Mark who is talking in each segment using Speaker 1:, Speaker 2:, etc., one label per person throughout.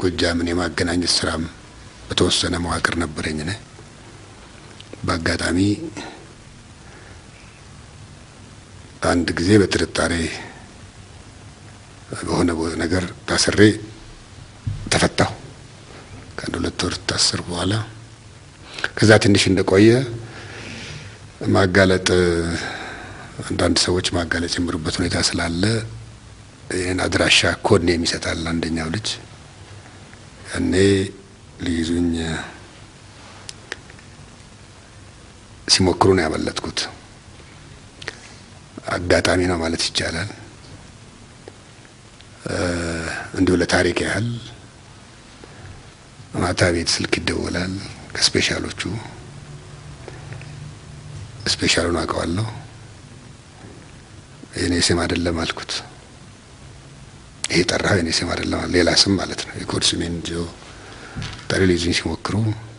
Speaker 1: ጎጃምን የማገናኘት ስራም በተወሰነ መዋቅር ነበረኝ። ነ በአጋጣሚ አንድ ጊዜ በጥርጣሬ በሆነ ነገር ታስሬ ተፈታሁ። ከአንድ ሁለት ወር ታስር በኋላ ከዛ ትንሽ እንደቆየ ማጋለጥ አንዳንድ ሰዎች ማጋለጥ የጀመሩበት ሁኔታ ስላለ ይህን አድራሻ ኮድ ነው የሚሰጣል አንደኛው ልጅ ያኔ ሊይዙኝ ሲሞክሩ ነው ያመለጥኩት። አጋጣሚ ነው ማለት ይቻላል። እንዲሁ ለታሪክ ያህል ማታ ቤት ስልክ ይደወላል ከስፔሻሎቹ። ስፔሻሉን አውቀዋለሁ። የኔ ስም አይደለም አልኩት። ይሄ ጠራው የኔ ስም አይደለም፣ ሌላ ስም ማለት ነው። የኮድ ስሜን ጆ ጠሪ ሊይዙኝ ሲሞክሩ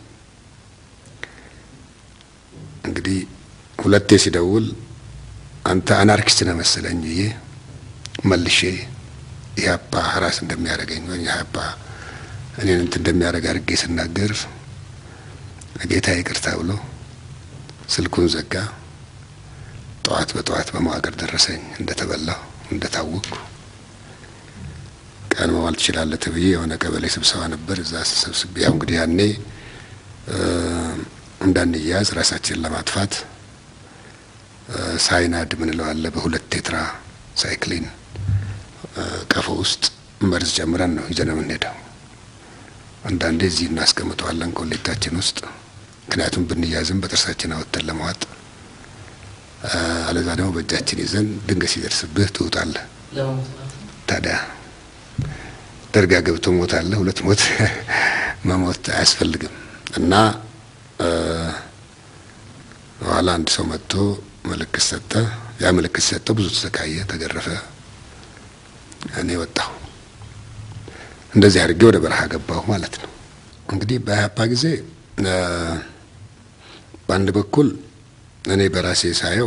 Speaker 1: እንግዲህ ሁለቴ ሲደውል አንተ አናርኪስት ነህ መሰለኝ ብዬ መልሼ ኢህአፓ ሀራስ እንደሚያደርገኝ ወይ ኢህአፓ እኔን እንትን እንደሚያደርግ አድርጌ ስናገር ጌታ ይቅርታ ብሎ ስልኩን ዘጋ። ጠዋት በጠዋት በመዋቅር ደረሰኝ እንደተበላሁ እንደታወቅኩ። ቀን መዋል ትችላለህ ተብዬ የሆነ ቀበሌ ስብሰባ ነበር። እዛ ስብስቤ ያው እንግዲህ ያኔ እንዳንያዝ ራሳችንን ለማጥፋት ሳይናድ ምንለው አለ በሁለት ቴትራ ሳይክሊን ቀፎ ውስጥ መርዝ ጨምረን ነው ይዘን የምንሄደው። አንዳንዴ እዚህ እናስቀምጠዋለን ኮሌታችን ውስጥ ምክንያቱም ብንያዝም በጥርሳችን አወጥተን ለመዋጥ፣ አለዛ ደግሞ በእጃችን ይዘን ድንገት ሲደርስብህ ትውጣለህ። ታዲያ ደርጋ ገብቶ ሞት አለ ሁለት ሞት መሞት አያስፈልግም እና በኋላ አንድ ሰው መጥቶ ምልክት ሰጠ። ያ ምልክት ሰጠው። ብዙ ተሰቃየ፣ ተገረፈ። እኔ ወጣሁ። እንደዚህ አድርጌ ወደ በረሃ ገባሁ ማለት ነው። እንግዲህ በኢህአፓ ጊዜ በአንድ በኩል እኔ በራሴ ሳየው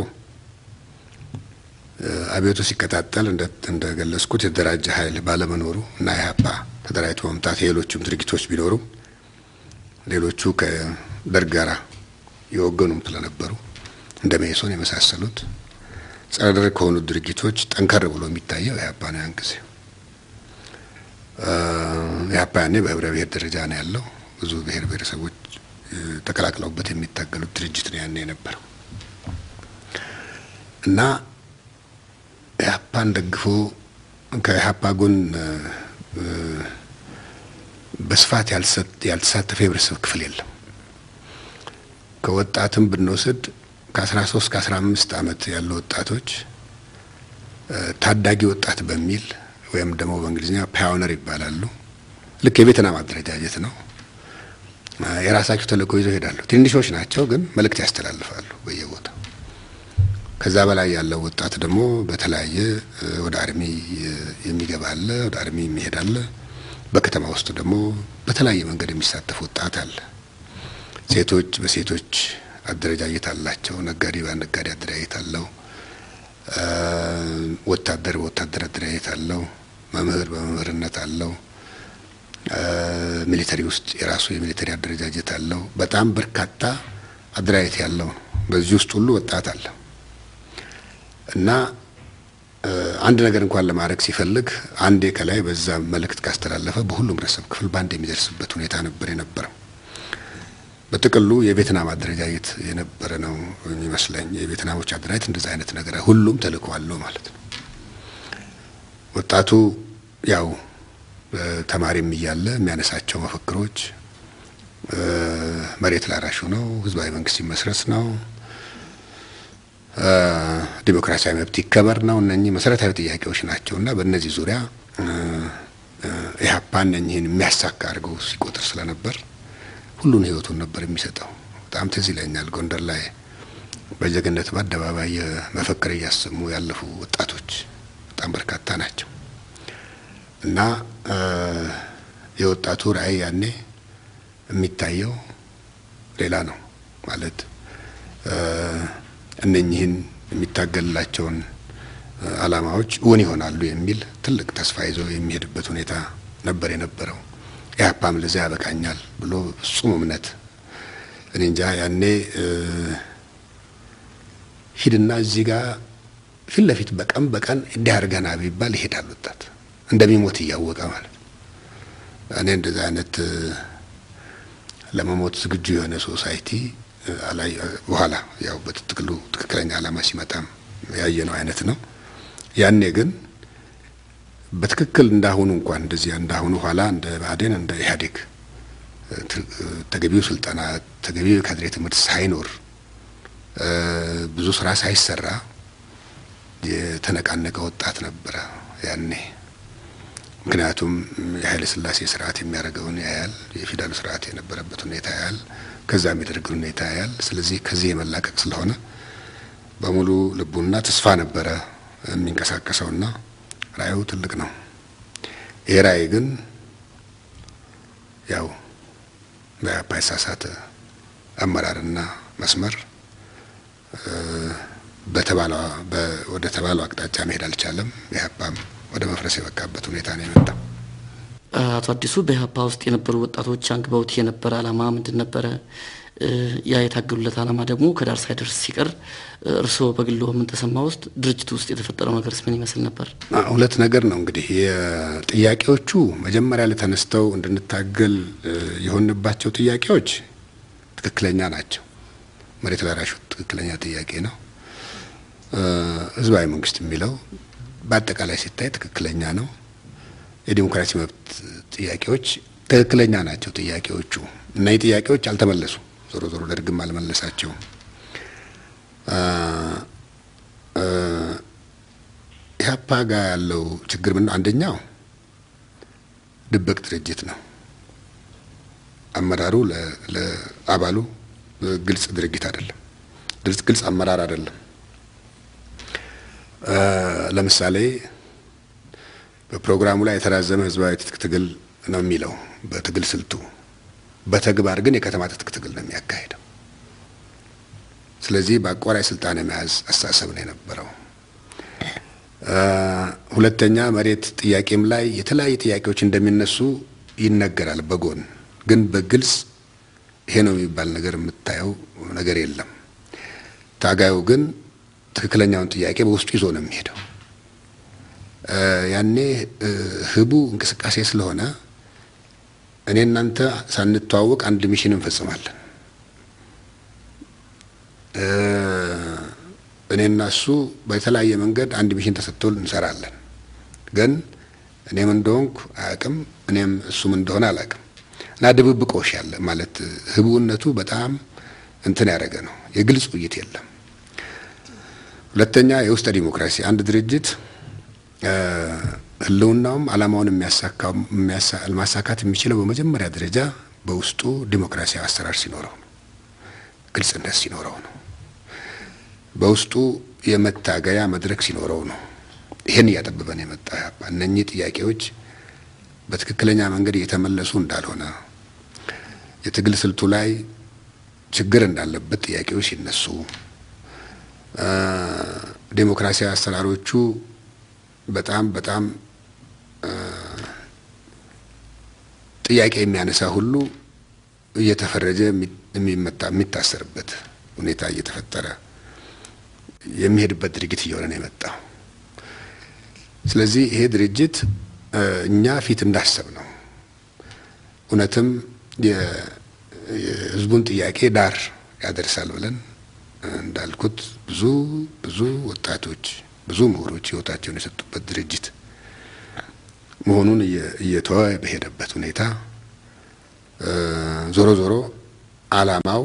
Speaker 1: አብዮቱ ሲቀጣጠል እንደገለጽኩት የተደራጀ ኃይል ባለመኖሩ እና ኢህአፓ ተደራጅቶ መምጣት የሌሎቹም ድርጊቶች ቢኖሩም ሌሎቹ ከደርግ ጋራ የወገኑም ስለነበሩ እንደ መኢሶን የመሳሰሉት ጸረ ደርግ ከሆኑት ድርጊቶች ጠንከር ብሎ የሚታየው ኢህአፓ ነው። ያን ጊዜ ኢህአፓ ያኔ በህብረ ብሔር ደረጃ ነው ያለው። ብዙ ብሔር ብሔረሰቦች ተቀላቅለውበት የሚታገሉት ድርጅት ነው ያኔ የነበረው እና ኢህአፓን ደግፎ ከኢህአፓ ጎን በስፋት ያልተሳተፈ የህብረተሰብ ክፍል የለም። ከወጣትም ብንወስድ ከአስራ ሶስት ከአስራ አምስት አመት ያሉ ወጣቶች ታዳጊ ወጣት በሚል ወይም ደግሞ በእንግሊዝኛ ፓዮነር ይባላሉ። ልክ የቬትናም አደረጃጀት ነው። የራሳቸው ተልእኮ ይዘው ይሄዳሉ። ትንሾች ናቸው፣ ግን መልእክት ያስተላልፋሉ በየቦታው። ከዛ በላይ ያለው ወጣት ደግሞ በተለያየ ወደ አርሚ የሚገባ አለ፣ ወደ አርሚ የሚሄድ አለ። በከተማ ውስጥ ደግሞ በተለያየ መንገድ የሚሳተፍ ወጣት አለ። ሴቶች በሴቶች አደረጃጀት አላቸው። ነጋዴ በነጋዴ አደረጃጀት አለው። ወታደር በወታደር አደረጃጀት አለው። መምህር በመምህርነት አለው። ሚሊተሪ ውስጥ የራሱ የሚሊተሪ አደረጃጀት አለው። በጣም በርካታ አደረጃጀት ያለው ነው። በዚህ ውስጥ ሁሉ ወጣት አለ እና አንድ ነገር እንኳን ለማድረግ ሲፈልግ አንዴ ከላይ በዛ መልእክት ካስተላለፈ በሁሉም ህብረተሰብ ክፍል በአንድ የሚደርስበት ሁኔታ ነበር የነበረው። በጥቅሉ የቬትናም አደረጃጀት የነበረ ነው የሚመስለኝ። የቬትናሞች አደረጃጀት እንደዛ አይነት ነገር ሁሉም ተልእኮ አለው ማለት ነው። ወጣቱ ያው ተማሪም እያለ የሚያነሳቸው መፈክሮች መሬት ላራሹ ነው፣ ህዝባዊ መንግስት ይመስረት ነው፣ ዲሞክራሲያዊ መብት ይከበር ነው። እነኚህ መሰረታዊ ጥያቄዎች ናቸው እና በእነዚህ ዙሪያ ኢህአፓ እነኚህን የሚያሳካ አድርገው ሲቆጥር ስለነበር ሁሉን ህይወቱን ነበር የሚሰጠው። በጣም ትዝ ይለኛል ጎንደር ላይ በጀግንነት በአደባባይ መፈክር እያሰሙ ያለፉ ወጣቶች በጣም በርካታ ናቸው እና የወጣቱ ራዕይ ያኔ የሚታየው ሌላ ነው ማለት እነኚህን የሚታገልላቸውን አላማዎች እውን ይሆናሉ የሚል ትልቅ ተስፋ ይዞ የሚሄድበት ሁኔታ ነበር የነበረው። ኢህአፓም ለዚያ ያበቃኛል ብሎ ፍጹም እምነት እኔ እንጃ ያኔ ሂድና እዚህ ጋር ፊት ለፊት በቀን በቀን እንዲህ አድርገና ቢባል ይሄዳል ወጣት እንደሚሞት እያወቀ ማለት ነው። እኔ እንደዚህ አይነት ለመሞት ዝግጁ የሆነ ሶሳይቲ አላይ በኋላ ያው በትክክሉ ትክክለኛ ዓላማ ሲመጣም ያየነው አይነት ነው። ያኔ ግን በትክክል እንዳሁኑ እንኳን እንደዚህ እንዳሁኑ ኋላ እንደ ብአዴን እንደ ኢህአዴግ ተገቢው ስልጠና ተገቢው የካድሬ ትምህርት ሳይኖር ብዙ ስራ ሳይሰራ የተነቃነቀ ወጣት ነበረ ያኔ። ምክንያቱም የኃይለ ሥላሴ ስርዓት የሚያደርገውን ያያል፣ የፊውዳሉ ስርዓት የነበረበት ሁኔታ ያያል፣ ከዛ የሚደርግን ሁኔታ ያያል። ስለዚህ ከዚህ የመላቀቅ ስለሆነ በሙሉ ልቡና ተስፋ ነበረ የሚንቀሳቀሰውና ራእዩ ትልቅ ነው። ይሄ ራእይ ግን ያው በኢህአፓ የተሳሳተ አመራርና መስመር በተባለው ወደ ተባለው አቅጣጫ መሄድ አልቻለም። ኢህአፓም ወደ መፍረስ የበቃበት ሁኔታ ነው የመጣው።
Speaker 2: አቶ አዲሱ በኢህአፓ ውስጥ የነበሩ ወጣቶች አንግበውት የነበረ ዓላማ ምንድን ነበረ? ያ የታገሉለት ዓላማ ደግሞ ከዳር ሳይደርስ ሲቀር እርስዎ በግሎ ምን ተሰማ? ውስጥ ድርጅቱ ውስጥ የተፈጠረው ነገርስ ምን ይመስል ነበር?
Speaker 1: ሁለት ነገር ነው እንግዲህ የጥያቄዎቹ መጀመሪያ ላይ ተነስተው እንድንታገል የሆንባቸው ጥያቄዎች ትክክለኛ ናቸው። መሬት ላራሹ ትክክለኛ ጥያቄ ነው። ህዝባዊ መንግስት የሚለው በአጠቃላይ ሲታይ ትክክለኛ ነው። የዲሞክራሲ መብት ጥያቄዎች ትክክለኛ ናቸው ጥያቄዎቹ። እነዚህ ጥያቄዎች አልተመለሱም። ዞሮ ዞሮ ደርግም አልመለሳቸውም። ኢህአፓ ጋር ያለው ችግር ምን ነው? አንደኛው ድብቅ ድርጅት ነው። አመራሩ ለአባሉ ግልጽ ድርጊት አይደለም፣ ግልጽ አመራር አይደለም። ለምሳሌ በፕሮግራሙ ላይ የተራዘመ ህዝባዊ ትጥቅ ትግል ነው የሚለው በትግል ስልቱ፣ በተግባር ግን የከተማ ትጥቅ ትግል ነው የሚያካሄደው። ስለዚህ በአቋራጭ ስልጣን የመያዝ አስተሳሰብ ነው የነበረው። ሁለተኛ መሬት ጥያቄም ላይ የተለያዩ ጥያቄዎች እንደሚነሱ ይነገራል በጎን ግን በግልጽ ይሄ ነው የሚባል ነገር የምታየው ነገር የለም። ታጋዩ ግን ትክክለኛውን ጥያቄ በውስጡ ይዞ ነው የሚሄደው። ያኔ ህቡ እንቅስቃሴ ስለሆነ እኔ እናንተ ሳንተዋወቅ አንድ ሚሽን እንፈጽማለን። እኔና እሱ በተለያየ መንገድ አንድ ሚሽን ተሰጥቶ እንሰራለን። ግን እኔም እንደሆንኩ አያውቅም፣ እኔም እሱም እንደሆነ አላውቅም። እና ድብብቆሽ ያለ ማለት ህቡነቱ በጣም እንትን ያደረገ ነው። የግልጽ ውይይት የለም። ሁለተኛ የውስጠ ዲሞክራሲ አንድ ድርጅት ህልውናውም አላማውን ማሳካት የሚችለው በመጀመሪያ ደረጃ በውስጡ ዲሞክራሲያዊ አሰራር ሲኖረው ነው። ግልጽነት ሲኖረው ነው። በውስጡ የመታገያ መድረክ ሲኖረው ነው። ይህን እያጠበበን የመጣ እነኚህ ጥያቄዎች በትክክለኛ መንገድ እየተመለሱ እንዳልሆነ የትግል ስልቱ ላይ ችግር እንዳለበት ጥያቄዎች ሲነሱ ዴሞክራሲያዊ አሰራሮቹ በጣም በጣም ጥያቄ የሚያነሳ ሁሉ እየተፈረጀ የሚመታ የሚታሰርበት ሁኔታ እየተፈጠረ የሚሄድበት ድርጊት እየሆነ ነው የመጣው። ስለዚህ ይሄ ድርጅት እኛ ፊት እንዳሰብ ነው እውነትም የህዝቡን ጥያቄ ዳር ያደርሳል ብለን እንዳልኩት ብዙ ብዙ ወጣቶች ብዙ ምሁሮች ህይወታቸውን የሰጡበት ድርጅት መሆኑን እየተወ በሄደበት ሁኔታ ዞሮ ዞሮ አላማው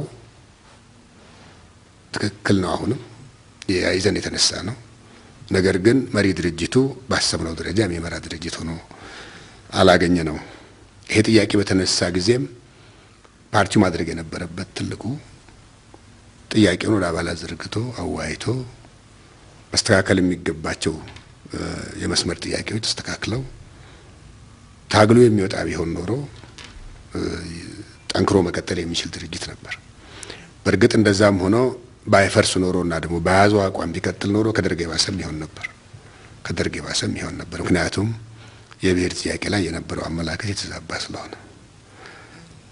Speaker 1: ትክክል ነው። አሁንም ያይዘን የተነሳ ነው። ነገር ግን መሪ ድርጅቱ ባሰብነው ደረጃ የሚመራ ድርጅት ሆኖ አላገኘ ነው። ይሄ ጥያቄ በተነሳ ጊዜም ፓርቲው ማድረግ የነበረበት ትልቁ ጥያቄውን ወደ አባላት ዘርግቶ አወያይቶ መስተካከል የሚገባቸው የመስመር ጥያቄዎች ተስተካክለው ታግሎ የሚወጣ ቢሆን ኖሮ ጠንክሮ መቀጠል የሚችል ድርጅት ነበር። በእርግጥ እንደዛም ሆኖ ባይፈርስ ኖሮ እና ደግሞ በያዘው አቋም ቢቀጥል ኖሮ ከደርግ የባሰም ይሆን ነበር። ከደርግ የባሰም ይሆን ነበር። ምክንያቱም የብሔር ጥያቄ ላይ የነበረው አመላከት የተዛባ ስለሆነ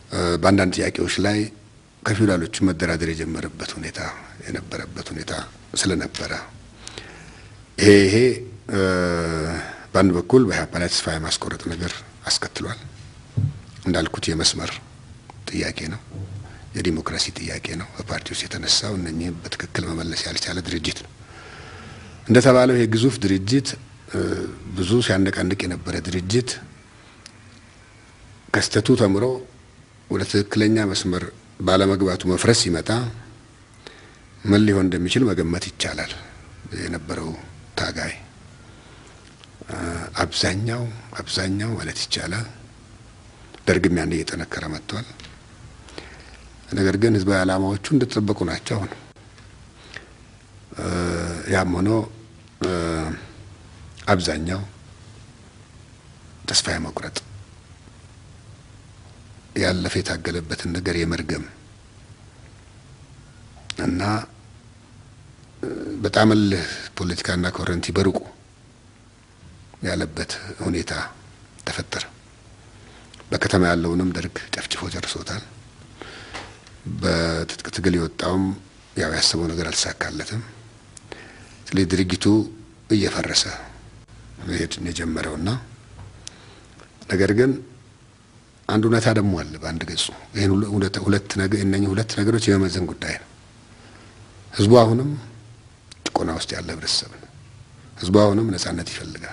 Speaker 1: በአንዳንድ ጥያቄዎች ላይ ከፊውዳሎቹ መደራደር የጀመረበት ሁኔታ የነበረበት ሁኔታ ስለነበረ ይሄ ይሄ በአንድ በኩል በኢህአፓ ላይ ተስፋ የማስቆረጥ ነገር አስከትሏል። እንዳልኩት የመስመር ጥያቄ ነው፣ የዲሞክራሲ ጥያቄ ነው። በፓርቲ ውስጥ የተነሳው እነኚህ በትክክል መመለስ ያልቻለ ድርጅት ነው። እንደተባለው ይሄ ግዙፍ ድርጅት ብዙ ሲያነቃንቅ የነበረ ድርጅት ከስተቱ ተምሮ ወደ ትክክለኛ መስመር ባለመግባቱ መፍረስ ሲመጣ ምን ሊሆን እንደሚችል መገመት ይቻላል። የነበረው ታጋይ አብዛኛው አብዛኛው ማለት ይቻላል ደርግም ያን እየጠነከረ መጥቷል። ነገር ግን ህዝባዊ ዓላማዎቹ እንደተጠበቁ ናቸው። አሁን ያም ሆኖ አብዛኛው ተስፋ የመቁረጥ ያለፈ የታገለበትን ነገር የመርገም እና በጣም እልህ ፖለቲካና ኮረንቲ በሩቁ ያለበት ሁኔታ ተፈጠረ። በከተማ ያለውንም ደርግ ጨፍጭፎ ጨርሶታል። በትጥቅ ትግል የወጣውም ያው ያሰበው ነገር አልተሳካለትም። ስለዚህ ድርጊቱ እየፈረሰ መሄድ የጀመረውና ነገር ግን አንድ እውነታ ደግሞ አለ በአንድ ገጹ። ይህን ሁለት ነገር እነኚህ ሁለት ነገሮች የመመዘን ጉዳይ ነው። ህዝቡ አሁንም ጭቆና ውስጥ ያለ ህብረተሰብ ነው። ህዝቡ አሁንም ነጻነት ይፈልጋል።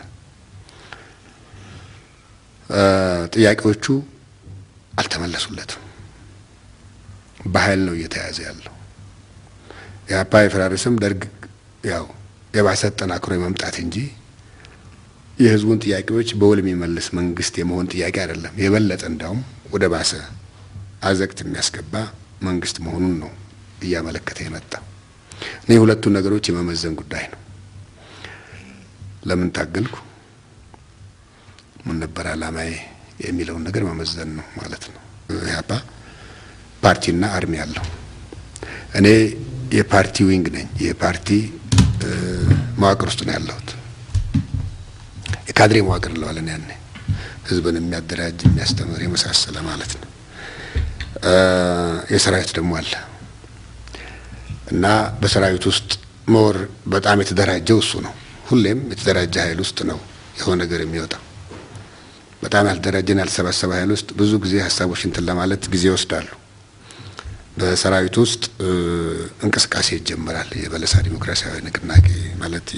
Speaker 1: ጥያቄዎቹ አልተመለሱለትም። በኃይል ነው እየተያዘ ያለው። የአፓ የፈራርስም ደርግ ያው የባሰ ጠናክሮ የመምጣት እንጂ የህዝቡን ጥያቄዎች በውል የሚመልስ መንግስት የመሆን ጥያቄ አይደለም። የበለጠ እንዳውም ወደ ባሰ አዘቅት የሚያስገባ መንግስት መሆኑን ነው እያመለከተ የመጣ። እኔ ሁለቱን ነገሮች የመመዘን ጉዳይ ነው። ለምን ታገልኩ፣ ምን ነበር አላማዬ የሚለውን ነገር መመዘን ነው ማለት ነው። ኢህአፓ ፓርቲና አርሚ አለው። እኔ የፓርቲ ዊንግ ነኝ። የፓርቲ መዋቅር ውስጥ ነው ያለሁት። የካድሬ መዋቅር እንለዋለን። ያኔ ህዝብን የሚያደራጅ የሚያስተምር የመሳሰለ ማለት ነው። የሰራዊት ደግሞ አለ እና በሰራዊት ውስጥ መወር በጣም የተደራጀው እሱ ነው። ሁሌም የተደራጀ ኃይል ውስጥ ነው የሆነ ነገር የሚወጣው። በጣም ያልተደራጀን ያልተሰባሰበ ኃይል ውስጥ ብዙ ጊዜ ሀሳቦች እንትን ለማለት ጊዜ ይወስዳሉ። በሰራዊት ውስጥ እንቅስቃሴ ይጀምራል። የበለሳ ዲሞክራሲያዊ ንቅናቄ ማለት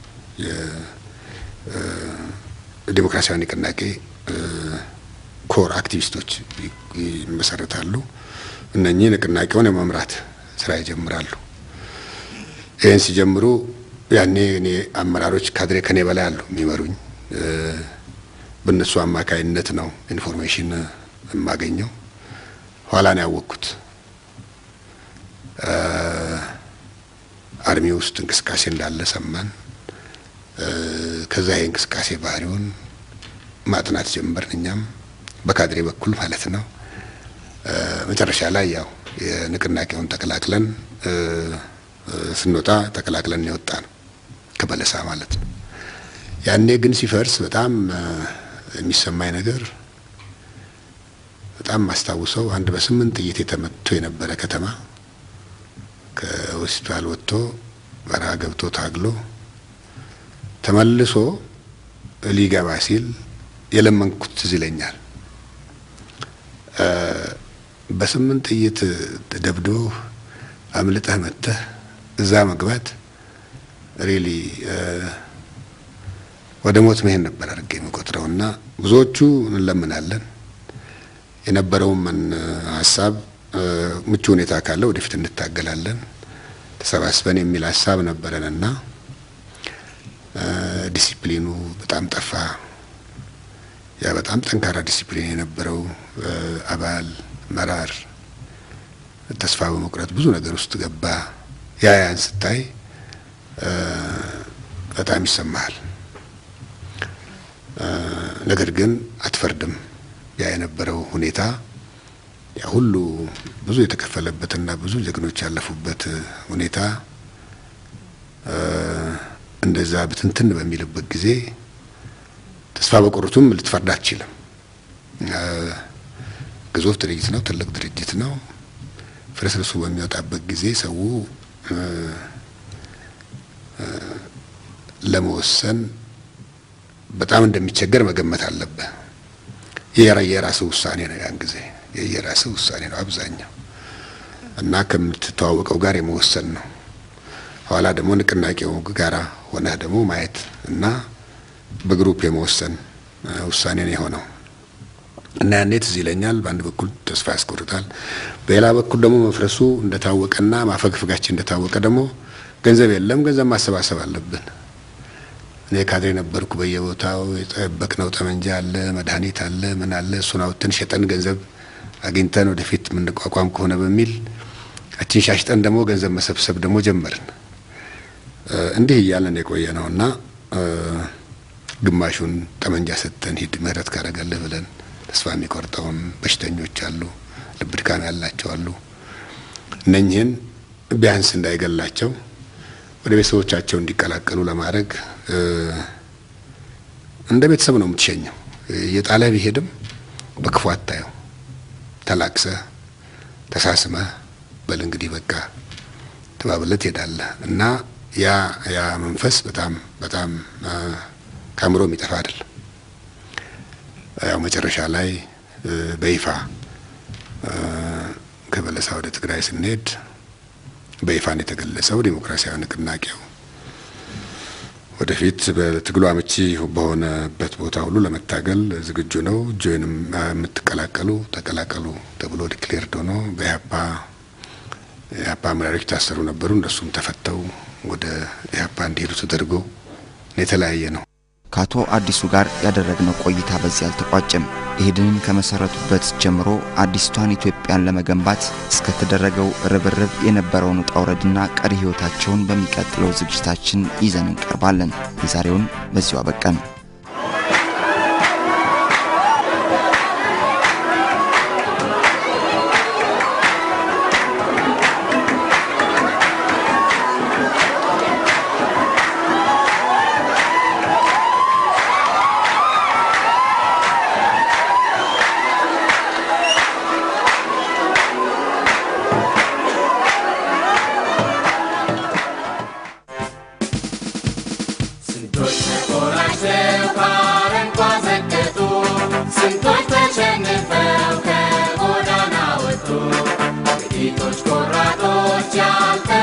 Speaker 1: የዲሞክራሲያዊ ንቅናቄ ኮር አክቲቪስቶች ይመሰረታሉ። እነኚህ ንቅናቄውን የመምራት ስራ ይጀምራሉ። ይህን ሲጀምሩ ያኔ እኔ አመራሮች ካድሬ ከኔ በላይ አሉ የሚመሩኝ። በእነሱ አማካይነት ነው ኢንፎርሜሽን የማገኘው። ኋላ ነው ያወቅኩት አርሚ ውስጥ እንቅስቃሴ እንዳለ ሰማን። ከዛ ይሄ እንቅስቃሴ ባህሪውን ማጥናት ጀመርን፣ እኛም በካድሬ በኩል ማለት ነው። መጨረሻ ላይ ያው የንቅናቄውን ተቀላቅለን ስንወጣ ተቀላቅለን የወጣ ነው ከበለሳ ማለት ነው። ያኔ ግን ሲፈርስ በጣም የሚሰማኝ ነገር በጣም ማስታውሰው አንድ በስምንት ጥይት የተመቶ የነበረ ከተማ ከሆስፒታል ወጥቶ በረሃ ገብቶ ታግሎ ተመልሶ ሊገባ ሲል የለመንኩት ትዝ ይለኛል። በስምንት ጥይት ደብዶ አምልጠህ መጥተህ እዛ መግባት ሪሊ ወደ ሞት መሄድ ነበር አድርጌ የምቆጥረው እና ብዙዎቹ እንለምናለን የነበረውን ሀሳብ ምቹ ሁኔታ ካለ ወደፊት እንታገላለን ተሰባስበን የሚል ሀሳብ ነበረን እና ዲሲፕሊኑ በጣም ጠፋ። ያ በጣም ጠንካራ ዲሲፕሊን የነበረው አባል መራር ተስፋ በመቁረጥ ብዙ ነገር ውስጥ ገባ። ያ ያን ስታይ በጣም ይሰማሃል። ነገር ግን አትፈርድም። ያ የነበረው ሁኔታ ያ ሁሉ ብዙ የተከፈለበትና ብዙ ጀግኖች ያለፉበት ሁኔታ እንደዛ ብትንትን በሚልበት ጊዜ ተስፋ በቆርቱም ልትፈርድ አትችልም። ግዙፍ ድርጅት ነው። ትልቅ ድርጅት ነው። ፍርስርሱ በሚወጣበት ጊዜ ሰው ለመወሰን በጣም እንደሚቸገር መገመት አለብህ። የራስህ ውሳኔ ነው። ያን ጊዜ የራስህ ውሳኔ ነው አብዛኛው እና ከምትተዋወቀው ጋር የመወሰን ነው። ኋላ ደግሞ ንቅናቄው ጋራ ሆነህ ደግሞ ማየት እና በግሩፕ የመወሰን ውሳኔ ነው የሆነው እና ያኔ ትዝ ይለኛል። በአንድ በኩል ተስፋ ያስቆርጣል፣ በሌላ በኩል ደግሞ መፍረሱ እንደታወቀና ማፈግፈጋችን እንደታወቀ ደግሞ ገንዘብ የለም፣ ገንዘብ ማሰባሰብ አለብን። እኔ ካድሬ ነበርኩ። በየቦታው የጠበቅነው ጠመንጃ አለ፣ መድኃኒት አለ፣ ምን አለ። እሱን አውጥተን ሸጠን ገንዘብ አግኝተን ወደፊት የምንቋቋም ከሆነ በሚል አችን ሻሽጠን ደግሞ ገንዘብ መሰብሰብ ደግሞ ጀመርን። እንዲህ እያለን የቆየ ነው እና ግማሹን ጠመንጃ ሰጥተን ሂድ ምህረት ካደረገልህ ብለን ተስፋ የሚቆርጠውን በሽተኞች አሉ፣ ልብ ድካም ያላቸው አሉ። እነኝህን ቢያንስ እንዳይገላቸው ወደ ቤተሰቦቻቸው እንዲቀላቀሉ ለማድረግ እንደ ቤተሰብ ነው የምትሸኘው። የጣለ ቢሄድም በክፉ አታየው። ተላቅሰህ ተሳስመህ በል እንግዲህ በቃ ተባብለህ ትሄዳለህ እና ያ ያ መንፈስ በጣም በጣም ከአእምሮ የሚጠፋ አይደለም። ያው መጨረሻ ላይ በይፋ ከበለሳ ወደ ትግራይ ስንሄድ በይፋን የተገለጸው ዴሞክራሲያዊ ንቅናቄው ወደፊት በትግሉ አመቺ በሆነበት ቦታ ሁሉ ለመታገል ዝግጁ ነው፣ ጆይንም የምትቀላቀሉ ተቀላቀሉ ተብሎ ዲክሌርድ ሆኖ በኢህአፓ የኢህአፓ አመራሮች ታሰሩ ነበሩ። እነሱም ተፈተው ወደ ኢህአፓ እንዲሄዱ ተደርጎ የተለያየ ነው።
Speaker 3: ከአቶ አዲሱ ጋር ያደረግነው ቆይታ በዚህ አልተቋጨም። ኢህዴንን ከመሰረቱበት ጀምሮ አዲስቷን ኢትዮጵያን ለመገንባት እስከተደረገው ርብርብ የነበረውን ውጣ ውረድና ቀሪ ህይወታቸውን በሚቀጥለው ዝግጅታችን ይዘን እንቀርባለን። የዛሬውን በዚሁ አበቃን።
Speaker 4: ስንቶች ተቆራጭተው ከአረንቋ ዘቀጡ፣ ስንቶች ተሸንፈው ከጎዳና ወጡ፣ ጥቂቶች ቆራጦች ያልተ